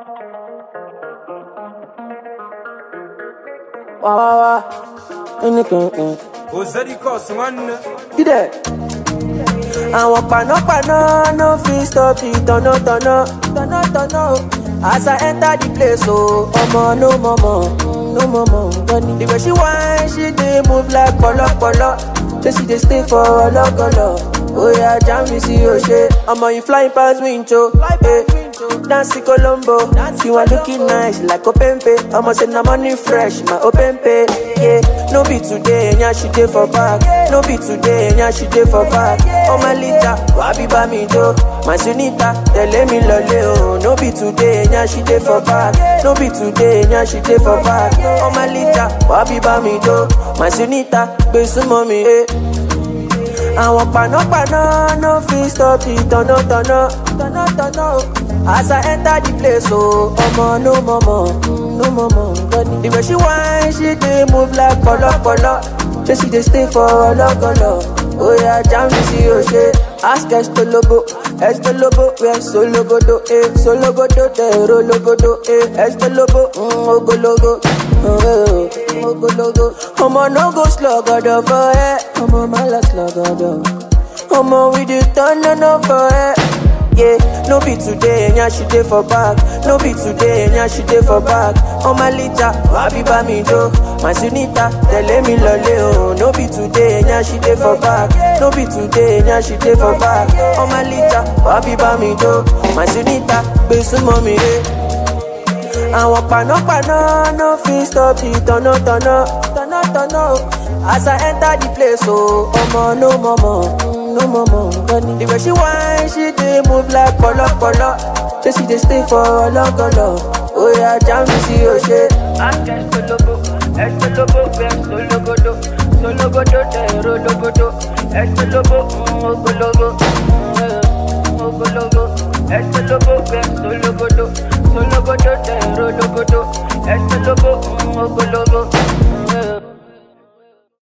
Wah wah wah. Anything. Ozedikos nwanne Ide. Àwọn panápaná no fit stop the tọ̀nàtọ̀nà tọ̀nàtọ̀nà o. As I enter the place o, ọmọ no mọ̀mọ̀ no mọ̀mọ̀ gbọ́ni. The way she whine, she dey move like pọ̀lọ́pọ̀lọ́. Say she dey stay for ọlọ́gọlọ. Oya jam mi sí òṣè. Ọmọ yìí flying pass winch o. Eh. Dancing Colombo, you are looking nice like Openpe. I'ma say na money fresh, my Openpe. Yeah, no be today, nya she dey for back. No be today, nya she dey for back. Oh my lita, wabi ba mi do. My sunita, tell me lole oh. No be today, nya she dey for back. No be today, nya she dey for back. Oh my lita, wabi ba mi do. My sunita, gbe sumo mi eh. Àwọn panápaná no fit stop the tọ̀nàtọ̀nà tọ̀nàtọ̀nà o. As I enter the place o, ọmọ no mọ̀mọ̀ no mọ̀mọ̀ gbọ́dọ̀. The way she whine, she dey move like pọ̀lọ́pọ̀lọ́. Ṣé she dey stay for ọlọ́gọlọ? Oya jam mi sí òṣè. Ask Estolobo, Estolobo wẹ̀ Sologodo, eh, Sologodo tẹ̀rọ logodo, eh, Estolobo, mm, ogologo, oh, ogologo. Ọmọ no go slogodo for ẹ, ọmọ má lọ slogodo. Ọmọ we dey turn on for ẹ. Yeah, no be today, nya she dey for back. No be today, nya she dey for back. On my lita, wabi ba mi do. My sunita, tẹ̀lé mi lọlé o. No be today, nya she dey for back. No be today, nya she dey for back. On my lita, wabi ba mi do. My sunita, gbé súnmọ́ mi ré. Àwọn panápaná no fit stop the tọ̀nàtọ̀nà tọ̀nàtọ̀nà o. As I enter the place o, ọmọ no mọ̀mọ̀ no mọ̀mọ̀ gbọ́ni. The way she whine, she dey move like pọ̀lọ́pọ̀lọ́. Ṣé she dey stay for ọlọ́gọlọ? Oya jam mi sí òṣè. Ask Estolobo, Estolobo fẹ́ Sologodo, Sologodo tẹ̀rọ logodo, Estolobo mm, ogologo, mm, ogologo, Estolobo fẹ́ Sologodo, Sologodo tẹ̀rọ logodo, Estolobo mm, ogologo, mm,